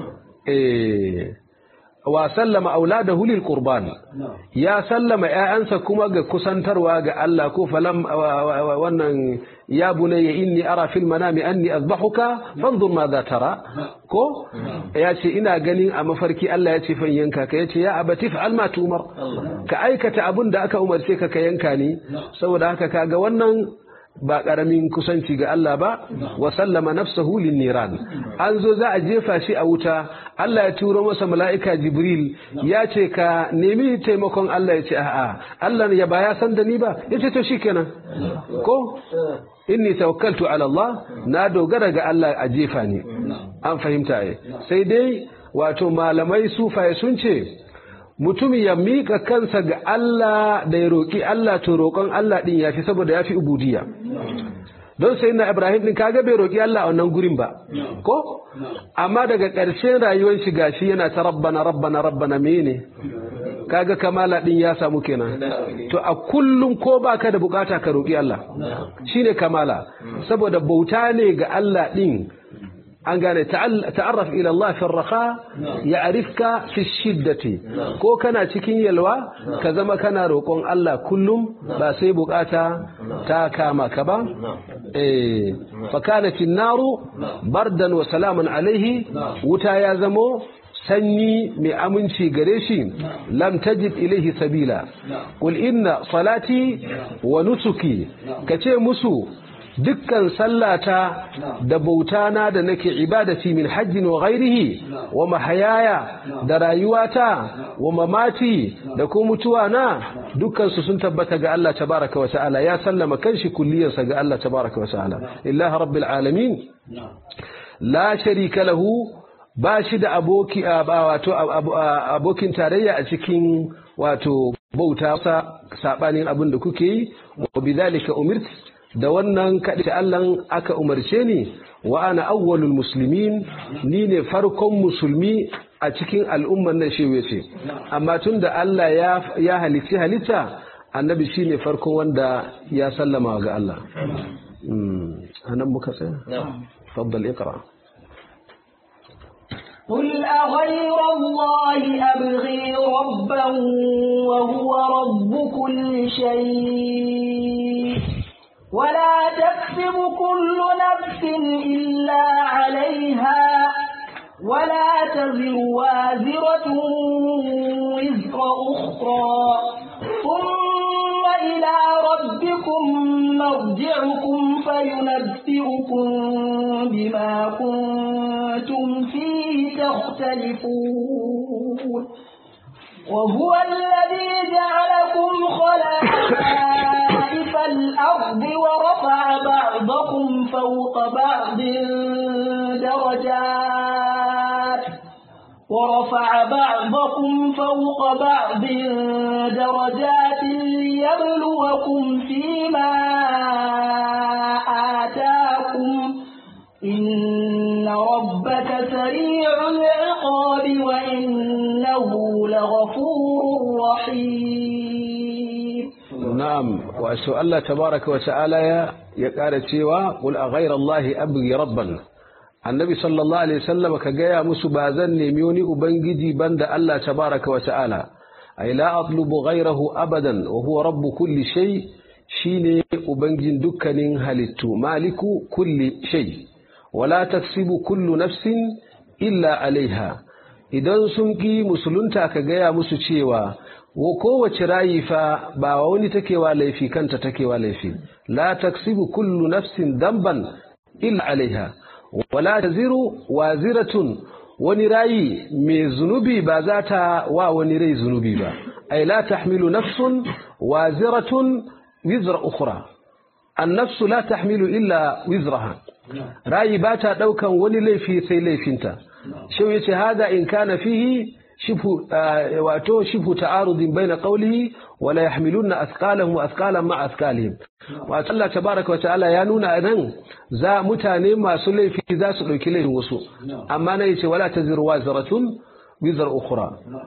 Speaker 2: eh wa sallama auladahu lil qurban ya sallama ƴaƴansa kuma ga kusantarwa ga Allah ko falam wannan ya bunayya inni ara fil manami anni azbahuka fanzur ma za tara ko ya ce ina ganin a mafarki Allah ya ce fan yanka ka yace ya abati fa'al ma tumar ka aikata abun da aka umarce ka ka yanka ni saboda haka kaga wannan ba ƙaramin kusanci ga Allah ba wa sallama nafsahu lin niran an zo za a jefa shi a wuta Allah ya turo masa mala'ika Jibril ya ce ka nemi taimakon Allah ya ce a'a Allah ya ba ya san da ni ba ya ce to shikenan ko inni tawakkaltu ala Allah na dogara ga Allah a jefa ni an fahimta ai sai dai wato malamai sufaye sun ce mutum ya mika kansa ga Allah da ya roƙi Allah to roƙon Allah ɗin ya fi saboda ya fi ubudiya don sai na Ibrahim ɗin kaga bai roƙi Allah a wannan gurin ba ko amma daga ƙarshen rayuwar shi gashi yana ta rabbana rabbana rabbana mene kaga kamala din ya samu kenan to a kullum ko baka da bukata ka roki Allah shine kamala saboda bauta ne ga Allah din an gane ta'arraf ila Allah fi raqa ya'rifka fi shiddati ko kana cikin yalwa ka zama kana roƙon Allah kullum ba sai bukata ta kama ka ba eh fa kanat an-naru bardan wa salaman alaihi wuta ya zamo sanyi mai aminci gare shi lam tajid ilaihi sabila qul inna salati wa nusuki kace musu dukkan sallata da bautana da nake ibadati min hajjin wa ghairihi wa mahayaya da rayuwata wa mamati da ko mutuwa na dukkan su sun tabbata ga Allah tabaraka wa ta'ala ya sallama kanshi kulliyarsa ga Allah tabaraka wa ta'ala lillahi rabbil alamin la sharika lahu ba shi da aboki wato abokin tarayya a cikin wato bauta sabanin abin da kuke yi wa bidhalika umirt da wannan kaɗi Allah aka umarce ni wa ana awwalul muslimin ni ne farkon musulmi a cikin al'umman nan shi ce amma tun da Allah ya halitti halitta annabi shi ne farkon wanda ya sallama ga Allah anan muka tsaya faddal iqra
Speaker 1: قل أغير الله أبغي ربا وهو رب كل شيء ولا تكسب كل نفس إلا عليها ولا تزر وازرة وزر أخرى ثم إلى ربكم مرجعكم فينبئكم بما كنتم فيه تختلفون وهو الذي جعلكم خلائف الأرض ورفع بعضكم فوق بعض درجات ورفع بعضكم فوق بعض درجات ليبلوكم فيما آتاكم إن ربك سريع العقاب وإنه لغفور رحيم
Speaker 2: نعم وأسأل الله تبارك وتعالى يقال سوى قل أغير الله أبغي ربا النبي صلى الله عليه وسلم كجاء مسبازا نميوني أبنجدي بند الله تبارك وتعالى أي لا أطلب غيره أبدا وهو رب كل شيء شيني أبنجن دكن هلتو مالك كل شيء wala taksibu kullu nafsin illa alaiha idan sun ki musulunta ka gaya musu cewa wa kowace rayi fa ba wani takewa laifi kanta takewa laifi la taksibu kullu nafsin damban illa alaiha wala taziru waziratun wani rayi mai zunubi ba za ta wa wani rai zunubi ba ai la tahmilu nafsun waziratun wizra ukhra النفس لا تحمل إلا وزرها رأي باتا دوكا ولي ليفي سي ليفينتا شو يتي هذا إن كان فيه شبه آه واتو شبه تعارض بين قوله ولا يحملون أثقالهم وأثقالا مع أثقالهم واتو الله تبارك وتعالى يانون أنن زا متاني ما سلي في ذا سلوي كليه وسو أما نيتي ولا تزر وازرة وزر أخرى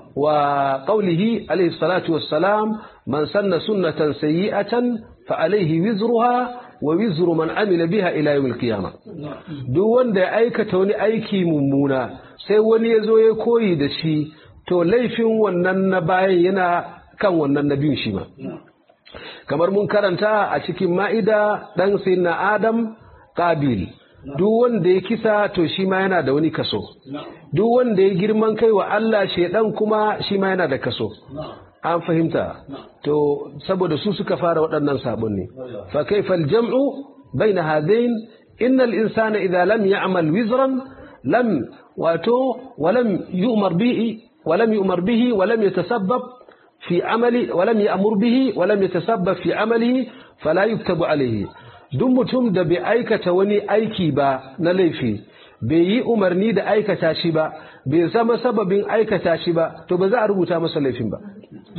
Speaker 2: وقوله عليه الصلاة والسلام من سن سنة سيئة فعليه وزرها ووزر من عمل بها إلى يوم القيامة duk wanda ya aikata wani aiki mummuna sai wani ya zo ya koyi da shi to laifin wannan na bayan yana kan wannan na biyun shi ma kamar mun karanta a cikin ma'ida ɗan sai na adam ƙabil duk wanda ya kisa to shi ma yana da wani kaso duk wanda ya girman kai wa Allah shaidan kuma shi ma yana da kaso an fahimta to saboda su suka fara waɗannan sabon ne fa kaifal jam'u baina hadain innal insana idza lam ya'mal wizran lam wato walam yu'mar bihi walam yu'mar bihi walam yatasabbab fi amali walam ya'mur bihi walam yatasabbab fi amalihi fala yuktabu alayhi duk mutum da bai aikata wani aiki ba na laifi bai yi umarni da aikata shi ba bai zama sababin aikata shi ba to ba za a rubuta masa laifin ba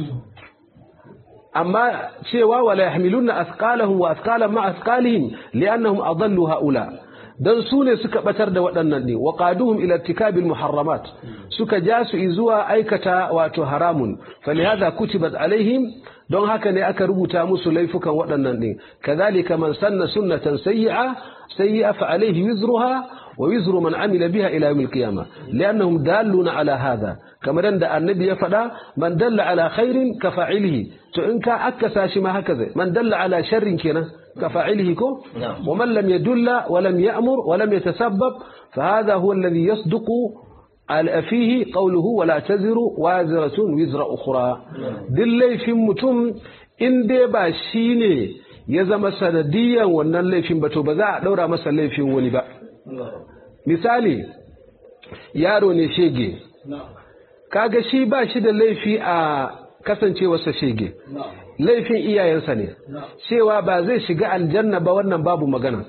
Speaker 2: amma cewa wala yahmiluna athqalahum wa athqalan ma athqalihim li'annahum adallu haula don su ne suka batar da waɗannan ne wa qaduhum ila irtikabil muharramat suka ja su zuwa aikata wato haramun falihadha kutibat alaihim don haka ne aka rubuta musu laifukan waɗannan ne kadhalika man sanna sunnatan sayyi'a sayyi'a fa alaihi wizruha wa wizru man amila biha ila yawm al-qiyamah li'annahum dalluna ala hadha kamar yadda annabi ya faɗa man dalla ala khairin ka fa'ilihi to in ka akkasa shi ma haka zai man dalla ala sharrin kenan ka fa'ilihi ko wa man lam yadulla wa lam ya'mur wa lam yatasabbab fa hadha huwa alladhi yasduqu فيه قوله ولا تزر وازرة وزر أخرى دل laifin mutum in dai ba shi ne ya zama sanadiyan wannan laifin ba to ba za a ɗaura masa laifin wani ba misali yaro ne shege kaga shi ba shi da laifi a kasancewarsa shege laifin iyayensa ne cewa ba zai shiga aljanna ba wannan babu magana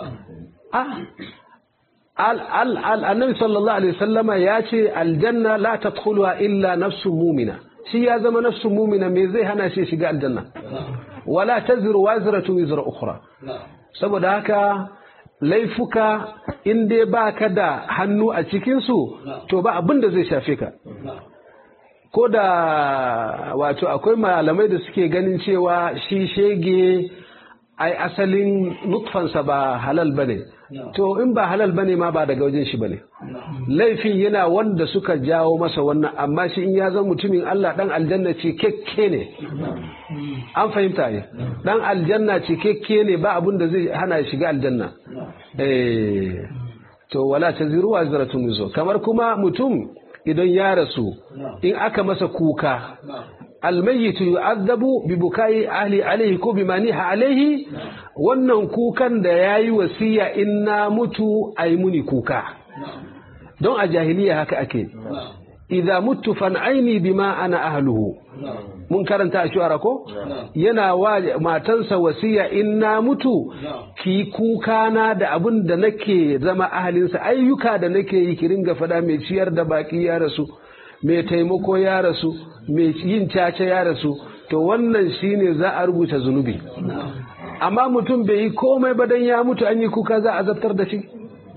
Speaker 2: annabi sallallahu alaihi wasallama ya ce aljanna la tadkhuluha illa nafsun mumina shi ya zama nafsun mumina me zai hana shi shiga aljanna wala taziru wazratu wizra ukhra saboda haka laifuka in dai ba ka da hannu a cikinsu to ba abin da zai shafe ka ko da wato akwai malamai da suke ganin cewa shi shege ai asalin nutfansa ba halal ba ne to in ba halal ba ne ma ba daga wajen shi ba ne laifin yana wanda suka jawo masa wannan amma shi in ya zama mutumin Allah dan aljanna ce kekke ne an fahimta ne dan aljanna ce kekke ne ba abin da zai hana shiga aljanna eh to wala taziru wazratun wizo kamar kuma mutum idan ya rasu in aka masa kuka almayyitu yu'adhabu bi bukai ahli alayhi ko bima niha alayhi wannan kukan da yayi wasiya in na mutu ai muni kuka don a jahiliya haka ake idza mutu fan'aini bima ana ahluhu mun karanta a shuara ko yana wa matansa wasiya in na mutu ki kuka na da abin da nake zama ahalinsa ayyuka da nake yi ki ringa fada mai ciyar da baki ya rasu mai taimako ya rasu mai yin caca ya rasu to wannan shine za a rubuta zunubi amma mutum bai yi komai ba dan ya mutu an yi kuka za a zartar da shi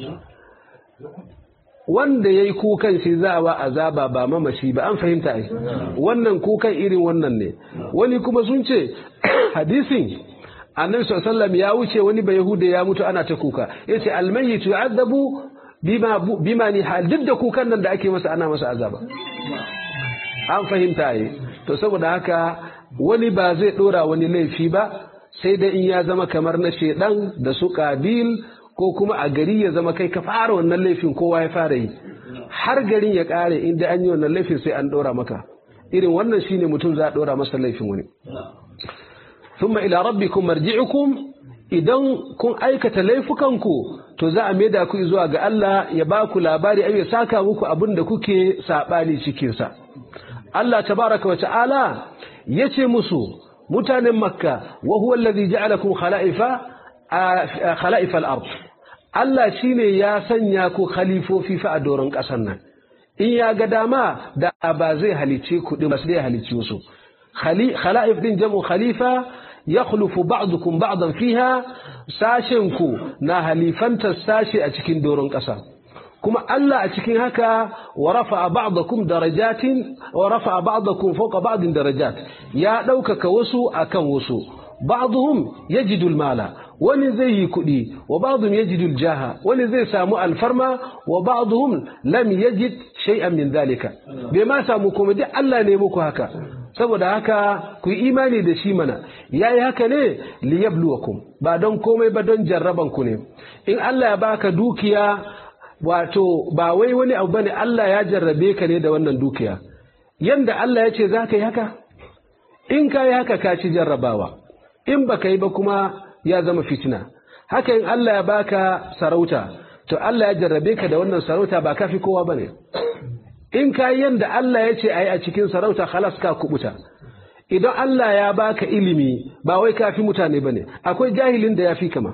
Speaker 2: wanda ya yi kukan shi za a ba azaba ba mamashi ba an fahimta ai wannan kukan irin wannan ne wani kuma sun ce hadisin annabi sallallahu ya wuce wani bai yahuda ya mutu ana ta kuka yace almayyitu yu'adabu bima bima ni hal duk da kukan nan da ake masa ana masa azaba an fahimta ai to saboda haka wani ba zai dora wani laifi ba sai da in ya zama kamar na shedan da su kabil ko kuma a gari ya zama kai ka fara wannan laifin kowa ya fara yi har garin ya kare inda an yi wannan laifin sai an dora maka irin wannan shine mutum za a dora masa laifin wani thumma ila rabbikum marji'ukum idan kun aikata laifukanku to za a maida ku zuwa ga Allah ya ba ku labari ai ya saka muku abin da kuke sabani cikin sa Allah tabaraka wa ta'ala yace musu mutanen makka wa huwa alladhi ja'alakum khala'ifa khala'ifa al-ard Allah shi ne ya sanya ku khalifofi fa a doron ƙasar nan, in ya ga dama da ba zai halice ku ɗin ba sai ya halice wasu. Khala'if ɗin jam'u khalifa ya khulufu ba'dukum ba'dan fiha sashen ku na halifantar sashe a cikin doron ƙasa. kuma Allah a cikin haka wa rafa'a ba'dakum darajatin wa rafa'a ba'dakum fawqa ba'din darajat ya ɗaukaka wasu akan wasu ba'dhum yajidu al-mala wani zai yi kuɗi wa ba'dhum yajidu al-jaha wani zai samu alfarma wa ba'dhum lam yajid shay'an min dhalika bai ma samu kuma duk Allah ne muku haka saboda haka ku yi imani da shi mana yayi haka ne liyabluwakum ba don komai ba don jarraban ku ne in Allah ya baka dukiya wato ba wai wani abu bane Allah ya jarrabe ka ne da wannan dukiya yanda Allah ya ce za ka yi haka in ka yi haka ka ci jarrabawa in ba ka yi ba kuma ya zama fitina haka in Allah ya baka sarauta to Allah ya jarrabe ka da wannan sarauta ba ka fi kowa bane in ka yi yanda Allah ya ce a yi a cikin sarauta halas ka kubuta idan Allah ya baka ilimi ba wai ka fi mutane bane akwai jahilin da ya fi kama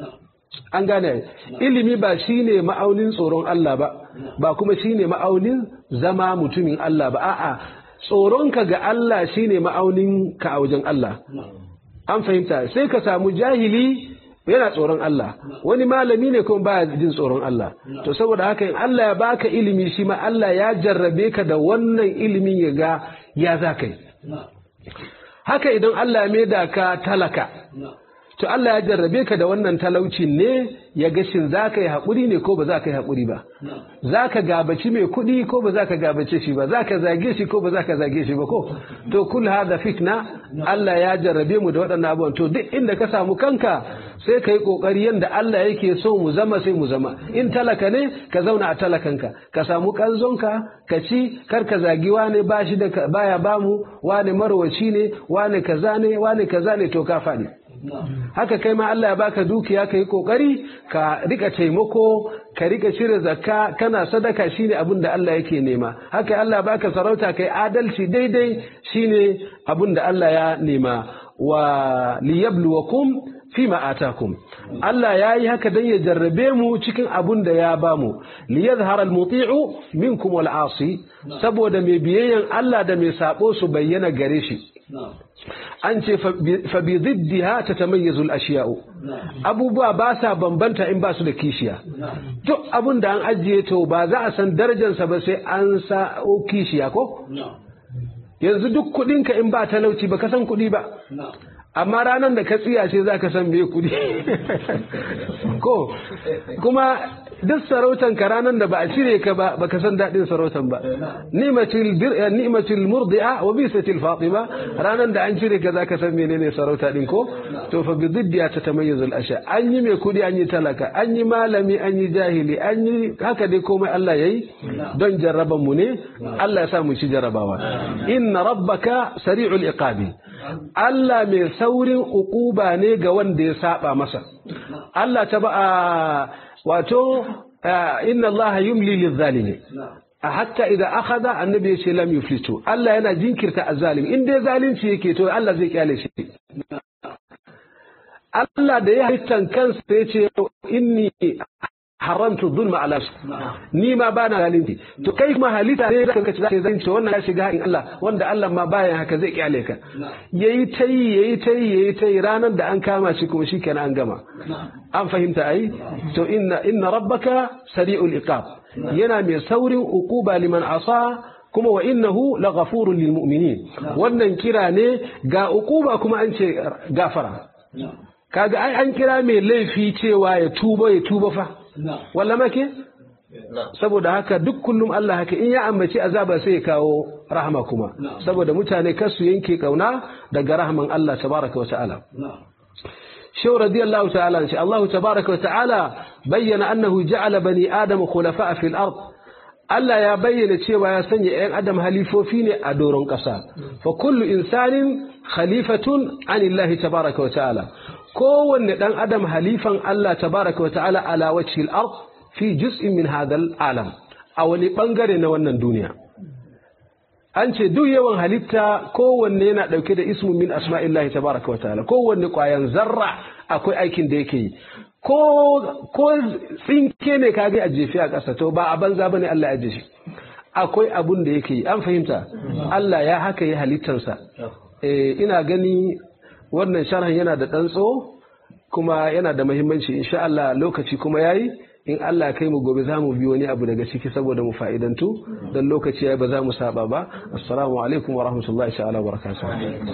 Speaker 2: an gane ilimi ba shine ma'aunin tsoron Allah ba ba kuma shine ma'aunin zama mutumin Allah ba a'a tsoronka ga Allah shine ma'aunin ka a wajen Allah an fahimta sai ka samu jahili yana tsoron Allah wani malami ne kuma baya jin tsoron Allah to saboda haka in Allah ya baka ilimi shi ma Allah ya jarrabe ka da wannan ilimin ya ga ya za ka yi haka idan Allah ya maida ka talaka to Allah ya jarrabe ka da wannan talaucin ne ya ga shin za ka yi haƙuri ne ko ba za ka yi haƙuri ba za ka gabaci mai kuɗi ko ba za ka gabace shi ba za ka zage shi ko ba za ka zage shi ba ko to kul hada fitna Allah ya jarrabe mu da waɗannan abubuwan to duk inda ka samu kanka sai ka yi ƙoƙari yadda Allah yake so mu zama sai mu zama in talaka ne ka zauna a talakanka ka samu ƙanzonka ka ci kar ka zagi wane ba shi da baya bamu wane marwaci ne wane kaza ne wane kaza ne to ka faɗi haka kai ma Allah ya baka dukiya ka yi kokari ka rika taimako ka rika cire zakka kana sadaka shine abin da Allah yake nema haka Allah ya baka sarauta kai adalci daidai shine abin da Allah ya nema wa liyabluwakum fima atakum Allah ya yi haka dan ya jarrabe mu cikin abun da ya bamu liyazhara almuti'u minkum wal asi saboda mai biyayyan Allah da mai sabo su bayyana gare shi an ce fa bi diddiha tatamayyazu al-ashiya'u abubuwa ba sa bambanta in ba su da kishiya duk abun da an ajiye to ba za a san darajarsa ba sai an sa kishiya ko yanzu duk kudinka in ba talauci ba ka san kudi ba amma ranar da ka tsiya ce za ka san me kudi ko kuma duk sarautan ka ranar da ba a cire ka ba baka san daɗin sarautan ba ni'matul murdi'a wa bisatil fatima ranar da an cire ka zaka san menene sarauta din ko to fa bi diddiya ta tamayyuzul asha an yi mai kudi an yi talaka an yi malami an yi jahili an yi haka dai komai Allah yayi don jarraban mu ne Allah ya sa mu ci jarrabawa inna rabbaka sari'ul iqabi Allah mai saurin ukuba ne ga wanda ya saba masa Allah ta ba wato inna Allah yumli lizzalimi hatta idan akhadha annabi ya ce lam yuflitu Allah yana jinkirta azzalimi in dai zalunci yake to Allah zai kyale shi Allah da ya halittan kansa ya ce inni haramtu zulma ala ni ma ba na zalunci to kai kuma halitta ne zaka kace zaka zalunci wannan ya shiga in Allah wanda Allah ma baya haka zai kyale ka yayi tayi yayi tayi yayi tayi ranar da an kama shi kuma shikenan an gama an fahimta ai to inna inna rabbaka sari'ul iqab yana mai saurin uquba liman asa kuma wa innahu laghafurun lil mu'minin wannan kira ne ga uquba kuma an ce gafara kaga ai an kira mai laifi cewa ya tuba ya tuba fa walla make saboda haka duk kullum Allah haka in ya ambaci azaba sai ya kawo rahama kuma saboda mutane kar su yanke kauna daga rahman Allah tabaraka wa ta'ala شو رضي الله تعالى إن شاء الله تبارك وتعالى بين أنه جعل بني آدم خلفاء في الأرض Allah ya bayyana cewa ya sanya ‘yan adam halifofi ne a doron ƙasa, fa kullu insanin khalifatun anillahi tabaraka wa ta'ala, kowanne ɗan adam halifan Allah tabaraka wa ta'ala ala wacce al'ar fi juz'in min hadal alam, a wani ɓangare na wannan duniya. An ce duk yawan halitta kowanne yana ɗauke da ismu min asma'illahi tabaraka wa ta'ala, kowanne ƙwayan zarra akwai aikin da yake yi. ko tsinke ne ka ga a jefi a ƙasa to ba a banza ba ne Allah ya jefi akwai abun da yake yi an fahimta Allah ya haka yi halittarsa ina gani wannan sharhan yana da ɗan tso kuma yana da mahimmanci insha Allah lokaci kuma yayi in Allah kai mu gobe za mu bi wani abu daga ciki saboda mu fa'idantu dan lokaci yayi ba za mu saba ba assalamu alaikum wa rahmatullahi ta'ala wa barakatuh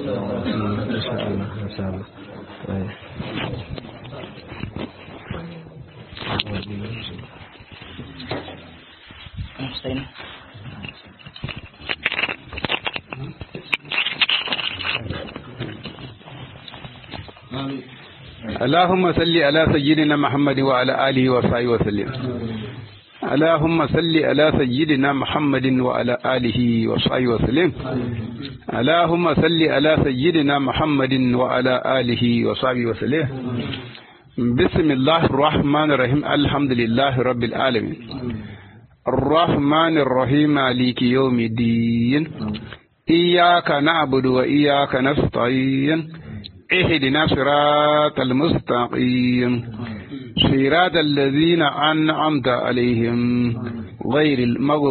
Speaker 1: Mustaine.
Speaker 3: اللهم صل على سيدنا محمد وعلى آله وصحبه وسلم اللهم صل على سيدنا محمد وعلى آله وصحبه وسلم اللهم صل على سيدنا محمد وعلى آله وصحبه وسلم بسم الله الرحمن الرحيم الحمد لله رب العالمين الرحمن الرحيم مالك يوم الدين إياك نعبد وإياك نستعين اهدنا صراط المستقيم صراط الذين أنعمت عليهم غير المغضوب